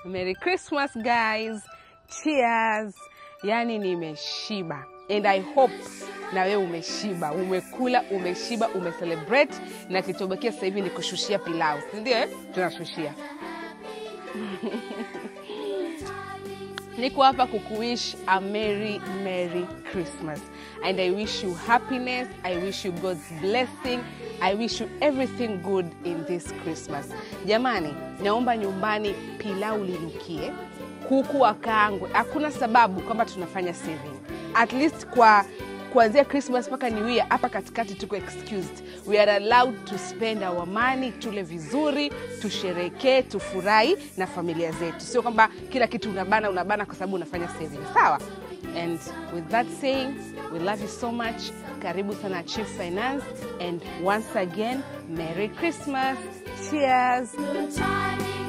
Merry Christmas guys. Cheers. Yani nimeshiba. And I hope na wewe umeshiba, umekula, umeshiba, umecelebrate na kilichobakia sasa hivi ni kushushia pilau, si ndio? eh? Tunashushia. Niko hapa kukuwish a merry merry Christmas and I wish you happiness, I wish you God's blessing, I wish you everything good in this Christmas. Jamani, naomba nyumbani pilau linukie, kuku wakaangwe. Hakuna sababu kwamba tunafanya saving. At least kwa kuanzia Christmas mpaka New Year, hapa katikati tuko excused. We are allowed to spend our money, tule vizuri, tusherekee, tufurahi na familia zetu, sio kwamba kila kitu unabana unabana kwa sababu unafanya saving. Sawa? And with that saying, we love you so much. Karibu sana Chief Finance and once again, Merry Christmas. Cheers. Good timing